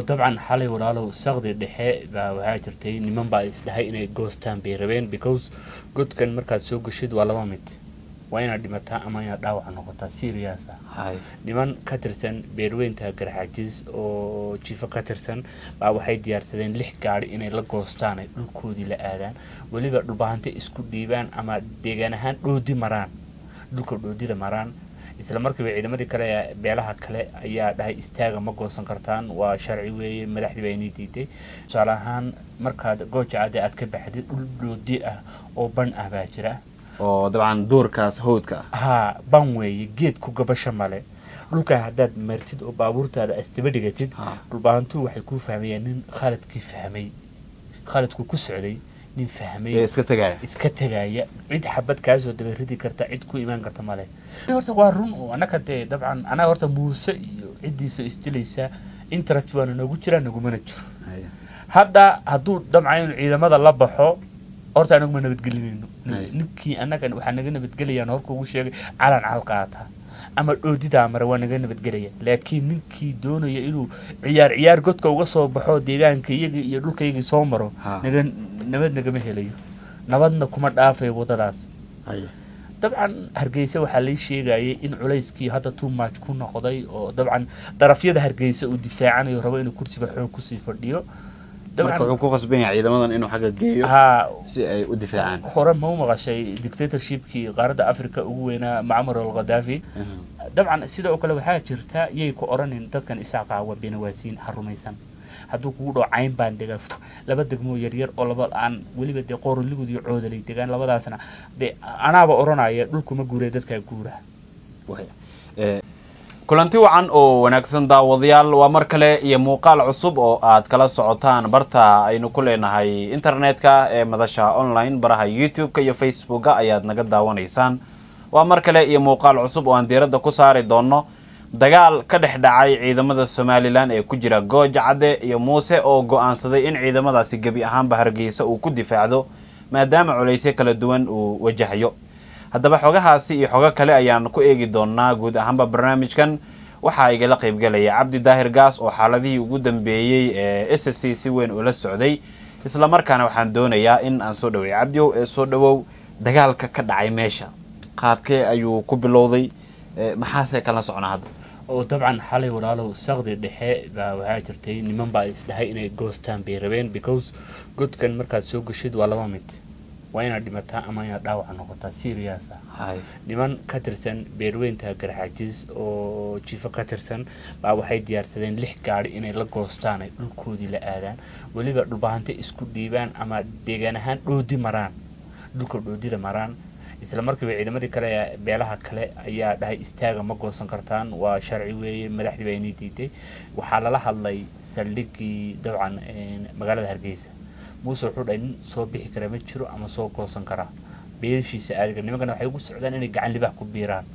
dabcan xalay walaalow saqdi dhexe baa waxaa jirtay niman baa isdhahay inay goostaan bay rabeen because godkan markaad soo geshid waa laba mid waa inaad dhimataa ama inaad dhaawac noqotaa serious ah hay niman ka tirsan beerweynta garxajis oo jifo ka tirsan baa waxay diyaarsadeen lix gaari inay la goostaan ay dhulkoodii la aadaan weliba dhulbahante isku dhiibaan ama deegaan ahaan dhoodi maraan dhulka dhoodida maraan isla markiiba ciidamadii kale ee beelaha kale ayaa dhahay istaaga ma goosan kartaan waa sharci weeye madaxdii baa inii diiday tusaale ahaan markaad gooja cadde aad ka baxdid dhul dhoodi ah oo ban ah baa jira oo dabcan duurkaas hawdka ah haa ban weeye geed ku gabasho male dhulkaa haddaad martid oo baabuurtaada asdaba dhigatid Ha. dhulbaahantuu waxay kuu fahmayaan nin khaladkii fahmay khaladku ku socday nin fahmay ee iska tegaya iska tegaya cid xabad kaasoo dabaridi karta cid ku imaan karta male horta waa run oo annaka dee dabcan anaga horta muuse iyo ciddiisa isdilaysa interest waana noogu jiraa nagumana jiro Hay. hadda hadduu damca inuu ciidamada la baxo horta anagu ma nabadgelinayno Hay. ninkii annaga waxaa naga nabadgelayaan horka ugu sheegay calan cal qaata ama dhoodidaa mare waa naga nabadgelaya laakiin ninkii doonaya inuu ciyaar ciyaar godka uga soo baxo deegaanka iyaga iyo dhulkaygii soo maro Ha. naga nabad nagama helayo nabadna kuma dhaafayo waddadaas Hay. dabcan hargeysa waxaa lay sheegayay in culayskii hadda too much ku noqday oo dabcan darafyada hargeysa uu difaacanayo rabo inuu kursiga xoog kusii fadhiyo marka wuxuu ku qasban yahay ciidamadan inuu xagga geeyo haa si ay u difaacaan hore ma u maqashay dictatorshipkii qaaradda africa ugu weynaa macmar al khadaafi dabcan sidoo kale waxaa jirta yay ku odhanin dadkan isaaqa waa beenawaasiin ha rumaysan hadduu kugu dhaco cayn baan degaa fuf, laba degmoo yaryar oo laba aan weliba dee qoorligud iyo coodalay degaan labadaasna dee anaaba odhanaya dhulkuma guuree dadkaa guura Way. Ee, kulanti wacan oo wanaagsan daawadayaal waa mar kale iyo muuqaal cusub oo aad kala socotaan barta aynu ku leenahay internetka ee madasha online baraha youtube-ka iyo facebooka ayaad naga daawanaysaan waa mar kale iyo muuqaal cusub oo aan diiradda ku saari doono dagaal ka dhex dhacay ciidamada somalilan ee ku jira gooja cadde iyo muuse oo go-aansaday in ciidamadaasi gebi ahaanba hargeysa uu ku difaacdo maadaama culaysyo kala duwan uu wajahayo haddaba xogahaasi iyo xogo kale ayaan ku eegi doonaa guud ahaanba barnaamijkan waxaa igala qaybgelaya cabdi daahir gaas oo xaaladihii ugu dambeeyey ee s c si weyn ula socday isla markaana waxaan doonayaa in aan soo dhaweey cabdiow ee soo dhawow dagaalka ka dhacay meesha qaabkee ayuu ku bilowday ee maxaase kala socnaa hadda oo dabcan xalay walaalow saqdi dhexe baa waxaa jirtay niman baa isdhahay inay goostaan bay rabeen because godkan markaad soo geshid waa laba mid waa inaad dhimataa ama inaad dhaawac noqotaa serious ah hay niman ka tirsan beerweynta garxajis oo jifo ka tirsan baa waxay diyaarsadeen lix gaari inay la goostaan ay dhulkoodii la aadaan weliba dhulbahante isku dhiibaan ama deegaan ahaan dhoodi maraan dhulka dhoodida maraan isla markiiba ciidamadii kale ee beelaha kale ayaa dhahay istaaga ma goosan kartaan waa sharci weeye madaxdii baa inii diiday waxaa lala hadlay saldhigii dabcan een, magaalada hargeysa muuse wuxuu dhahay nin soo bixi kara ma jiro ama soo goosan karaa beeshiisa aadiga nimankana waxay ugu socdaan inay gacan libax ku biiraan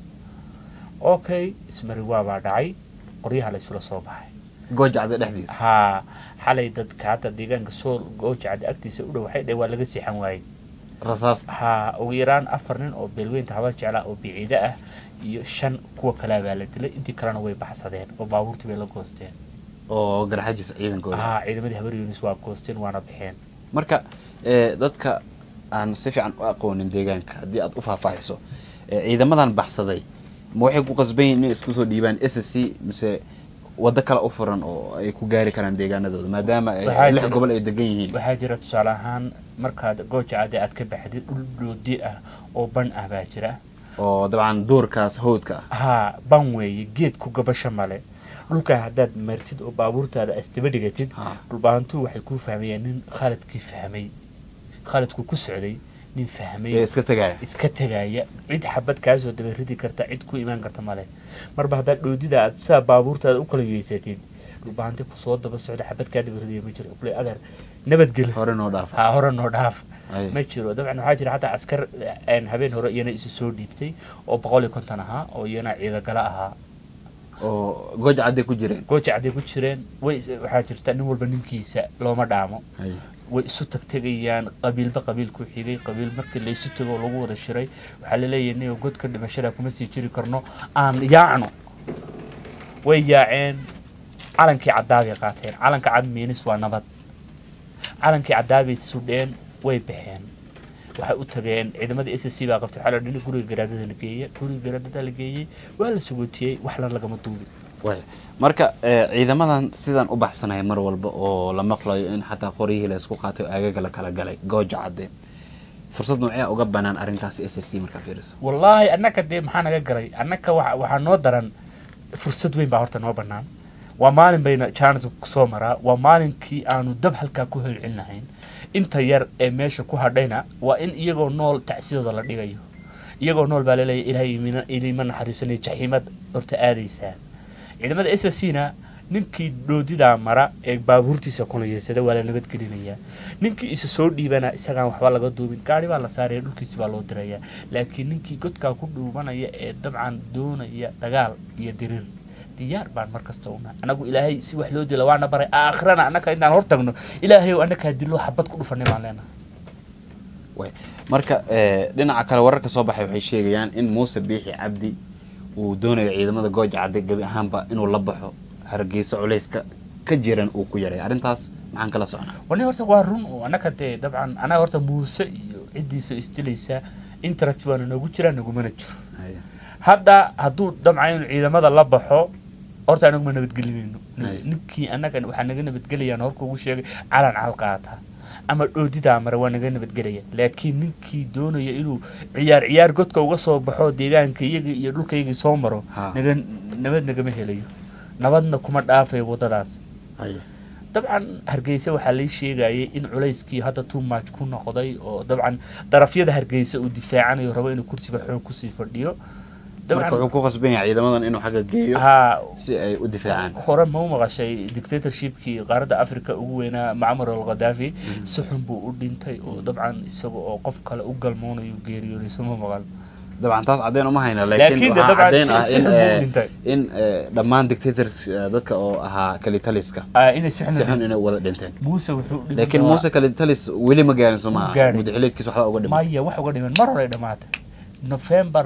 okay ismariwaa baa dhacay qoryaha la isula soo baxay gooja cadde dhexdiisa haa xalay dadka hadda deegaanka sool goojacada agtiisa u dhow waxay dhahay waa laga seexan waayey rasaasta haa ugu yaraan afar nin oo beelweynta habar jeclaa oo biciide ah iyo shan kuwa kalea baa la dilay intii kalena way baxsadeen oo baabuurtii bay la goosteen oo garxajis ciidankooda haa ciidamadii habar yunis waa goosteen waana baxeen marka ee, dadka aan si fiican u aqoonin deegaanka haddii aad u faahfaahiso ee, ciidamadan baxsaday ma waxay ku qasban yihiin inay isku soo dhiibaan s c mise waddo kale u furan oo ay ku gaari karaan deegaanadooda maadaama ay Waxaa lix jira- gobol ay degan yihiin waxaa jira tusaale ahaan markaad goojacade aad ka baxdid dhul dhoodi ah oo ban ah baa jira oo dabcan duurkaas hawdka ah haa ban weeye geed ku gabasho male dhulkaa haddaad martid oo baabuurtaada asdaba dhigatid Ha. dhulbaahantuu waxay kuu fahmayaan nin khaladkii fahmay khaladku ku socday nin ee fahmay iska tegaya iska tegaya cid xabad kaasoo dabaridi karta cid ku imaan karta male marba haddaad dhoodida aad sidaa baabuurtaada u kala yeysatid dhulbaahante kusoo daba socda xabad kaa dabaridaya ma jiro kule adeer nabadgel hore noo dhaafa haa hore noo dhaaf Ay. ma jiro dabcan waxaa jira xataa askar een, habeen hore iyana isu soo dhiibtay oo boqol iyo konton ahaa oo iyana ciidagala ahaa oo gooja cadde ku jireen gooja cadday ku jireen way is- waxaa jirta nin walba ninkiisa looma dhaamo Hay. way isu tagtegayaan qabiilba qabiil ku xigay qabiil markii laysu tago oo lagu wada shiray waxaa laleeyahay niyo godka dhimashada kuma sii jiri karno aan yaacno way yaaceen calankii caddaabay qaateen calanka cad miinis waa nabad calankii caddaabay sudheen way baxeen waxay u tageen ciidamadii s c baa qabtay waxaa la dhini guriga garaadada la geeyey guriga garaadada la geeyey waa la sugootiyey waxla lagama duubi waaya marka eh, ciidamadan sidan u baxsanaya mar walba oo la maqlayo in xataa qoryihii la isku qaatay oo aagaga la kala galay gooja cadde fursad noocee uga banaan arrintaas s s c markaa fiiriso wallaahi annaka dee maxaa naga galay annaka waxa waxaa noo daran fursad weyn baa horta noo bannaan waa maalin bayna jaanis kusoo maraa waa maalinkii aanu dab halkaa ku holcin lahayn inta yar ee meesha ku hadhayna waa in iyagoo nool tacsidooda la dhigayo iyagoo nool baa laleeyahy ilaahay imina- ilima naxariisanaya jaxiimad horta aadaysaa ciidamada s s c na ninkii dhoodidaa mara ee baabuurtiisa kunayeysada waa la nabadgelinayaa ninkii isa soo dhiibana isagaan waxba laga duubin gaari baa la saaraya dhulkiisi baa loo dirayaa laakiin ninkii godkaa ku dhuubanaya ee dabcan doonaya dagaal iyo dirir diyaar baan mar kasta una anagu ilaahay si wax loo dila waana baray aakhirana annaka intaan hor tagno ilaahay ow annakaa dilo xabad ku dhufanay baan leenahay waaya marka eh, dhinaca kale wararka soo baxay waxay sheegayaan in muuse biixi cabdi uu doonayo ciidamada gooja cadde gebi ahaanba inuu la baxo hargeysa culayska ka jiran uu ku yaray arrintaas maxaan kala socnaa wani horta waa run oo annaka dee dabcan anaga horta muuse iyo ciddiisa isdilaysa interest baana noogu jiraa nagumana jiro Haya. hadda hadduu damca inuu ciidamada la baxo horta anagu ma nabadgelinayno Ay. ninkii annaga waxaa naga nabadgelayaan horka ugu sheegay calan cal qaata ama dhoodidaa mare waa naga nabadgelaya laakiin ninkii doonaya inuu ciyaar ciyaar godka uga soo baxo deegaanka iyagii iyo dhulkaygii soo maro Ha. naga nabad nagama helayo nabadna kuma dhaafayo waddadaas Haya. dabcan hargeysa waxaa lay sheegayay in culayskii hadda too much ku noqday oo dabcan darafyada hargeysa uu difaacanayo rabo inuu kursiga xoog kusii fadhiyo marka wuxuu ku qasban yahay ciidamadan inuu xagga geeyo ha si ay u difaacaan hore ma u maqashay dictatorshipkii qaaradda africa ugu weynaa macmar al khadaafi si xun buu u dhintay oo dabcan isaga oo qof kale u galmoonayo geeriyooday suma maqal dabcan taas caddeyn uma hayna Laakiin laakiin de waxaa dabcan caddeyn si- ah si in xun buu u eh, dhintay. in eh, dhammaan dictators eh, dadka oo ahaa kalitaliska Ah, inay si si xun xun inay wada dhinteen muuse wuxuu u dhintay laakiin muuse kalitalis weli ma gaarin soo Ma maaha gaarin. mudaxileedkiisa waxba uga dhiman maya wax uga dhiman mar hore ay dhamaatay november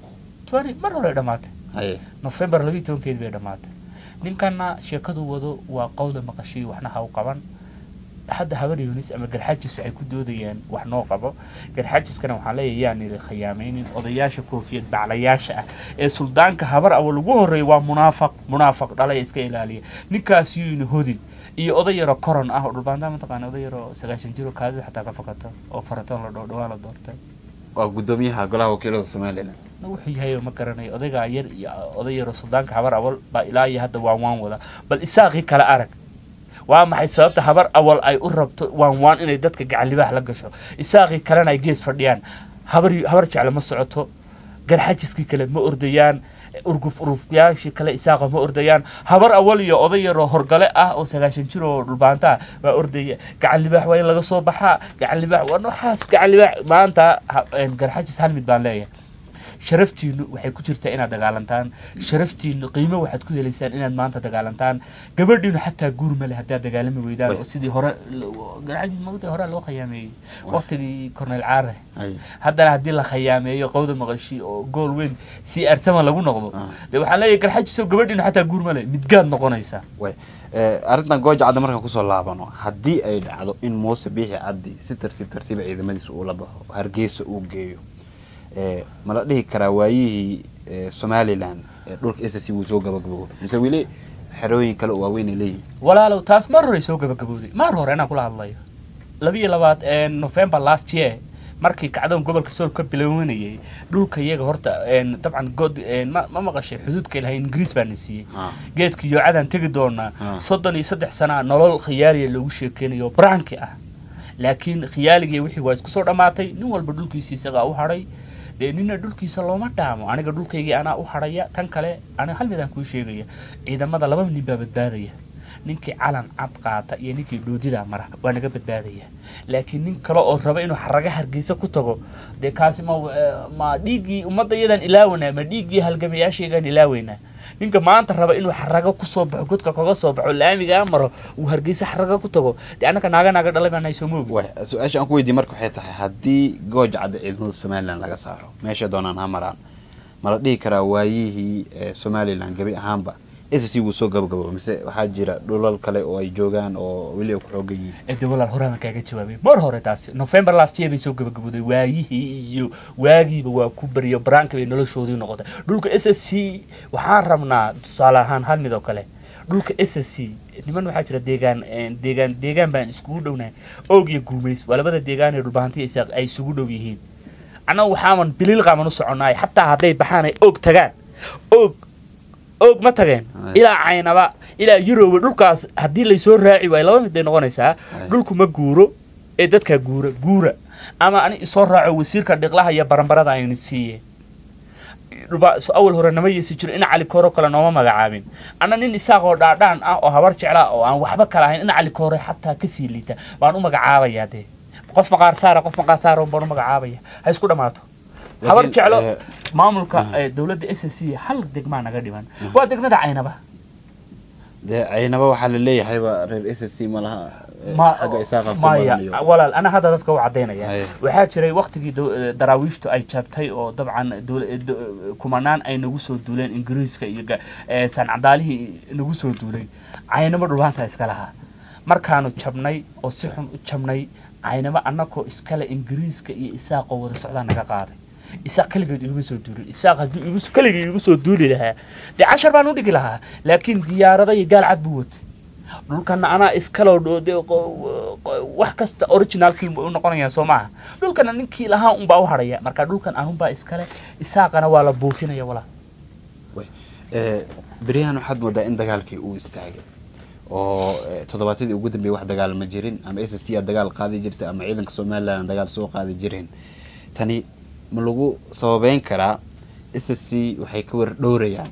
20 mar hore ay dhamaatay haye november labiyi tobankeedi bay dhamaatay ninkana sheekadu wado waa qowda maqashiyo waxna ha u qaban hadda habar yunis ama garxajis waxay ku doodayaan wax noo qabo garxajiskana waxaa leeyahay yaan khiyaamaynin odayaasha koofiyad baclayaasha ah ee suldaanka habar awal ugu horreeya waa munaafaq munaafaq dhalay iska ilaaliya ninkaas yuyna hodin iyo oday yaro koron ah oo dhulbaantaa mataqaana oday yaro sagaashan jiro kaadida xataa ka fakato oo faratoon la dhoo dhawaa la doortay waa guddoomiyaha golaha wakiilada somalilan na wuxuu yahay ma garanayo odaygaa yar iyo oday yaro suldaanka habar awal baa ilaa iyo hadda waan waan wada bal isaaqii kale arag waa maxay sababta habar awal ay u rabto waan waan inay dadka gacan libaax la gasho isaaqii kalena ay gees fadhiyaan habar habar jecle ma socoto garxajiskii kale ma ordayaan urguf urufyaashii kale isaaqa ma ordayaan habar awal iyo oday yaroo horgale ah oo sagaashan jir oo dhulbaanta ah baa ordaya gacan libaax waa in laga soo baxaa gacan libaax waa nooxaas gacan libaax maanta ha- een, garxajis hal mid baan leeyahay sharaftiinu waxay ku jirtaa inaad dagaalantaan sharaftiinu qiimo waxaad ku helaysaan inaad maanta dagaalantaan gabadhiinu xataa guur male haddaad dagaalami weydaan Way. oo sidii hore garxajis magta hore loo khiyaameeyey waqtigii cornel caare haye haddana haddii la khiyaameeyo qowda maqashi oo gool weyn si arsama lagu noqdo Ah. dee waxaa leeyahay garxajiso gabadhiinu xataa guur male midgaad noqonaysaa way Eh, arrintan gooja cadde markaan kusoo laabano haddii ay dhacdo in muuse biixi cabdi si tartiib tartiiba ciidamadiisa uu la baxo hargeysa uu geeyo eh, ma la dhihi karaa waayihii eh, somalilan ee dhulka s c wuu soo gabagabo mise weli xerooyin kale oo waaweyn ay leeyihin walaalow taas mar hore soo gabagabowday mar hore inaan kula hadlayo labiyo labaad ee november last year markii kacdoon gobolka sool ka bilaawanayay dhulka iyaga horta een, dabcan god een, ma ma maqashay xuduudka ilahay ingiriis baa na siiyey Ah. geedka yoocadaan tegi doonaa Ah. soddon iyo saddex sana nolol khiyaaliya loogu sheekeynayo branki ah laakiin khiyaaligii wixii waa isku soo dhammaatay nin walba dhulkiisa isagaa u hadhay dee nina dhulkiisa looma dhaamo aniga dhulkaygii anaa u hadhaya tan kale aniga hal midaan kuu sheegaya ciidamada laba nin baa badbaadaya ninkii calan cad qaata iyo ninkii dhoodida mara waa naga badbaadaya laakiin nin kale oo raba inuu xaraga hargeysa ku tago dee kaasi ma eh, ma dhiiggii ummadda iyadan ilaawanaa ma dhiiggii halgamayaashaygaan ilaaweynaa ninka maanta raba inuu xarago kusoo baxo godka kaga soo baxo laamigaa maro uu hargeysa xaraga ku tago dee annaka naaga naaga dhalay baan hayso moogi way su-aasha aan ku weydiiye marka waxay tahay haddii gooja cadde ciidamada somalilan laga saaro meesha doonaan ha maraan ma la dhihi karaa waayihii eh, somalilan gebi ahaanba s c wuu soo gabagabo mise waxaa jira dhulal kale oo ay joogaan oo weli ay ku xoogan yihiin ede walaal horaan kaaga jawaabay mar hore taasi november last year bay soo gabagabooday waayihii iyo waagiiba waa ku beriyo baraanka bay noloshoodii noqotay dhulka s s c waxaan rabnaa tusaale ahaan hal mid oo kale dhulka s s c niman waxaa jira deegaan deegaan deegaan baan iskugu dhownahay oog iyo guumays waa labada deegaan ee dhulbahantiya isaaq ay isugu dhow yihiin annaga waxaaman biliil qaaman u soconnaay xataa hadday baxaan ay oog tagaan oog oog ma tageen Ay. ilaa caynaba ilaa yuroba dhulkaas haddii laysoo raaci waayo laba mid bay noqonaysaa Ay. dhulku ma guuro ee dadkaa guura guura ama ani isoo raaco wasiirka dhiqlaha iyo baranbarada ayna siiyeen dhuba so awal hore nama yeesi jiro ina cali kooro kale nooma magacaabin anna nin isaaqoo dhaadhaan ah oo habar jecla oo aan waxba kala ahayn ina cali koore xataa kasii liita baan u magacaabayaa dee qof maqaar saara qof maqaar saara baan u magacaabaya ha isku dhammaato habar Laakiin, jeclo eh, maamulka aha. ee dowladda s s c hal degmaa naga dhiman waa degmada caynaba dee caynaba waxaa la leeyahayba reer s c ma laha eh, Ma- xagga isaaqa ku maya badan iyo- walaal ana hadda dadka u cadaynaya Haye. waxaa jiray waktigii daw- eh, daraawiishtu ay jabtay oo dabcan dowla- eh, do- eh, kumanaan ay nagu soo duuleen ingiriiska iyo ga- eh, sancadaalihii nagu soo duulay caynamo dhulbaanta iska lahaa markaanu jabnay oo si xun u jabnay caynamo annakoo iskale ingiriiska iyo isaaqoo wada socdaa naga qaaday isaaq keligeed iguma soo duulin isaaq hadduu igu keligii igu soo duuli lahaa dee cashar baan u dhigi lahaa laakiin diyaarada iyo gaal cad buu watay dhulkana anaa iskaloo dhoode wax kasta originalkii u noqonaya soo maaha dhulkana ninkii lahaa unbaa u hadhaya marka dhulkan anunbaa iskale isaaqana waa la buufinaya walaa Wey, eh, beryahan waxaad moodaa in dagaalkii uu istaagay oo eh, toddobaatadii ugu dambeeyay wax dagaal ma jirin ama s c aad dagaal qaadi jirta ama ciidanka somaliland aan dagaal soo qaadi jirin tani ma lagu sababeyn karaa s c waxay ka war dhowrayaan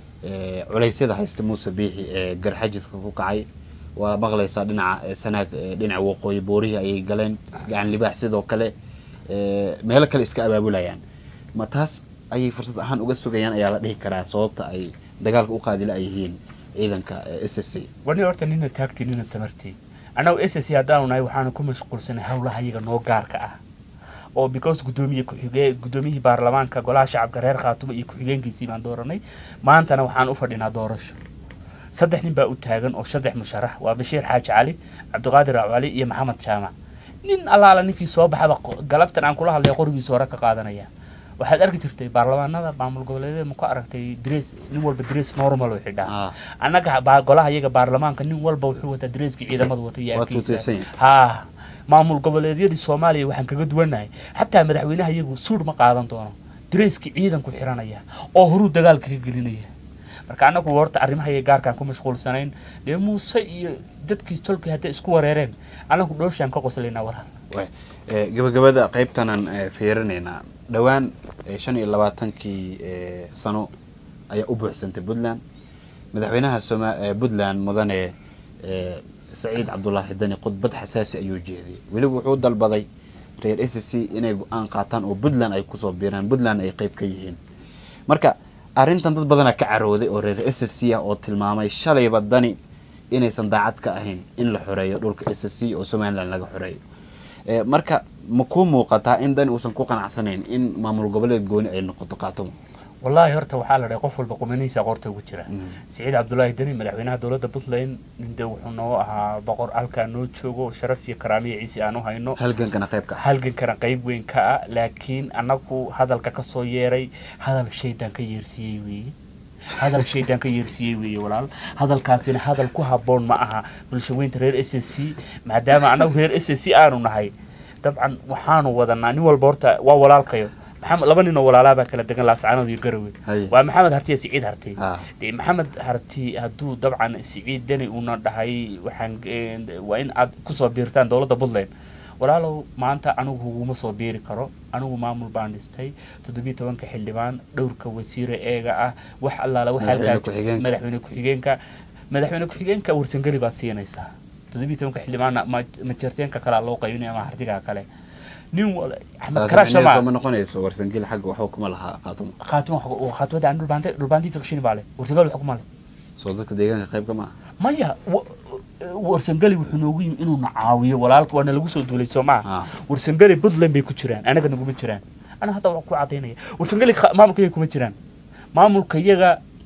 eh, culeysyada haysta muuse biixi ee garxajiska ku kacay waa maqlaysaa dhinaca eh, sanaag eh, dhinaca waqooyi boorihii ayay galeen gacan libaax sidoo kale eh, meelo kale iska abaabulayaan ma taas ayay fursad ahaan uga sugayaan ayaa la dhihi karaa sababta ay dagaalka u qaadila ay yihiin ciidanka s s c wani horta nina taagtii nina tamartii annagu s s haddaanu nahay waxaanu ku mashquulsanay howlaha iyaga noo gaarka ah oo because gudoomiye ku-xigee gudoomiyihii baarlamaanka golaha shacabka reer khaatumo iyo ku-xigeenkiisii baan dooranay maantana waxaan u fadhinaa doorasho saddex nin baa u taagan oo saddex musharax waa bashiir xaaji cali cabdiqaadir cali iyo maxamed jaamac nin allaala ninkii soo baxaba qo- galabtan aan kula hadlaya qorigiisa hore ka qaadanaya waxaad arki jirtay baarlamaanada maamul goboleedyada ma ku aragtay dress nin walba dress normal oo xidhaa Ah. annaga baa- golaha iyaga baarlamaanka nin walba wuxuu wataa dareeskii ciidamada wata iyo Waa arkiisa tuutaysan yahay. ha maamul goboleedyadii soomaaliya waxaan kaga duwanahay xataa madaxweynaha iyagu suudh ma qaadan doono dareeskii ciidanku xiranaya oo horuu dagaalka ka gelinaya marka annagu horta arrimaha iyo gaarkaan ku mashquulsanayn dee muuse iyo dadkii tolkii hadday isku wareereen annagu dhooshaan ka qoslaynaa walaal Wey, eh, gabagabada qaybtanan eh, fiirinaynaa dhowaan eh, shan iyo labaatankii eh, sano ayaa u buuxsantay puntland madaxweynaha soma eh, puntland mudane eh, saciid cabdulaahi dani khudbad xasaasi ayuu jeediyey weliba wuxuu dalbaday reer s c inay go-aan qaataan oo puntland ay kusoo biiraan puntland ay qeyb ka yihiin marka arrintan dad badanaa ka carooday oo reer s c ah oo tilmaamay shalayba dani inaysan daacad ka ahayn in la xoreeyo dhulka s c oo somaliland laga xoreeyo Eh, marka ma kuu muuqataa in dani uusan ku qanacsanayn in maamul goboleed gooni ay noqoto qaatomo wallaahi horta waxaa la dhahay qof walba qumanihiisa qoorta ugu jira Mm. siciid cabdulaahi deni madaxweynaha dowladda puntland ninde wuxuu noo ahaa boqor halkaa noo joogo sharaf iyo karaamiyo ciise aan u hayno halgankana qayb ka ah halgankana qayb weyn ka ah laakiin annagu hadalka ka soo yeeray hadal shaydaan ka yeersiiyey weeye hadal shaydaan ka yeersiiyey weeye walaal hadalkaasina hadal ku habboon ma aha bulshaweynta reer s s c maadaama annagu reer s s c aanu nahay dabcan waxaanu wadanaa nin walba horta waa walaalkayo maxamed laba nin oo walaalaa baa kala degan laascaanood iyo garowe Haye. waa maxamed harti iyo siciid harti Ah. dee maxamed harti hadduu dabcan siciid deni uuna dhahay waxaan eh, waa in aad kusoo biirtaan dowladda puntland walaalow maanta anigu huguma soo biiri karo anigu maamul baan dhistay toddobiyo tobanka xildhibaan dhowrka wasiire eega ah wax allaala wax Madaxweyne halkaa- ku-xigeenka. madaxweyne ku-xigeenka madaxweyne ku-xigeenka warsangeli baad siinaysaa toddobiyo tobanka xildhibaanna ma- majarteenka kalea loo qaybinaya ama hartigaa kale nin wal axmed taas karasha micnaheedu ma ma noqonayso warsangeli xagga waxba kuma lahaa qaatomo khaatimo khaatmada aan dhulbaante dhulbaantii fikshin baa le warsangeli wax kuma le soo dadka deegaanka qayb ka ma aha maya wa- warsangeli wuxuu noogu yimi inuu na caawiyo walaalka waana lagu soo duulay soo maaha Ah. warsangeli puntland bay ku jiraan anaga naguma jiraan ana hadda waan ku cadaynaya warsangeli kha- maamulka iyaga kuma jiraan maamulka iyaga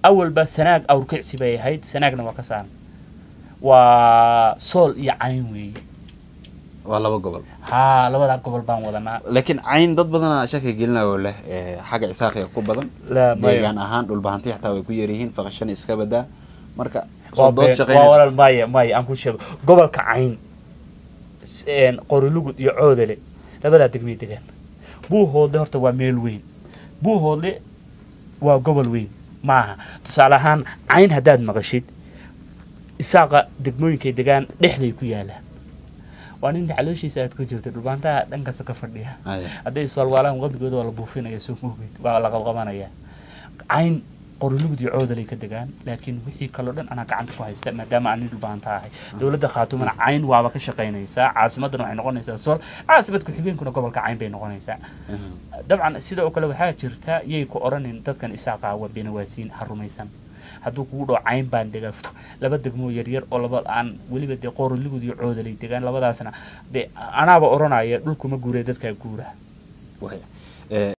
awalba sanaag awrkicsi bay ahayd sanaagna waa ka saaran waa sool iyo cayn weeye waa laba gobol haa labadaa gobol baan wadanaa laakiin cayn dad badana shaki gelinayo leh ee, xagga isaaqiga ku badan La- maya. deegaan ahaan dhulbahanti xataa way ku yaryihiin faqashan iska badaa marka waa soo dood been- waa shaqeynaysa walaal maya maya aan ku sheego gobolka cayn s- een, qorilugud iyo coodale labadaa degmay degaan buuhoodle horta waa meel weyn buuhoodle waa gobol weyn maaha tusaale ahaan cayn haddaad maqashid isaaqa degmooyinkay degaan dhexday ku yaalaan waa nin calooshiisa aad ku jirta dhulbaantaha dhankasta ka fadhiya Aya. hadday iswaalwaalaan qabligooda waa la buufinaya soo moogid waa la qabqabanaya cayn qorilugud iyo coodalay ka degaan laakiin wixii kaloo dhan anaa gacanta ku haysta maadaama aan nin dhulbaanta ahay dowladda khaatumana cayn waaba ka shaqaynaysaa caasimaddana waxay noqonaysaa sool caasimad ku-xigeenkuna gobolka cayn bay noqonaysaa dabcan sidoo kale waxaa jirta yay ku odhanin dadkan isaaqa waa beenawaasiin ha rumaysan hadduu kugu dhaho cayn baan degaa Fuh, laba degmoo yaryar oo laba aan weliba dee qooriligud iyo coodalay degaan labadaasna dee anaaba odhanaya dhulkuma guuree dadkaa guura Waya. Ee,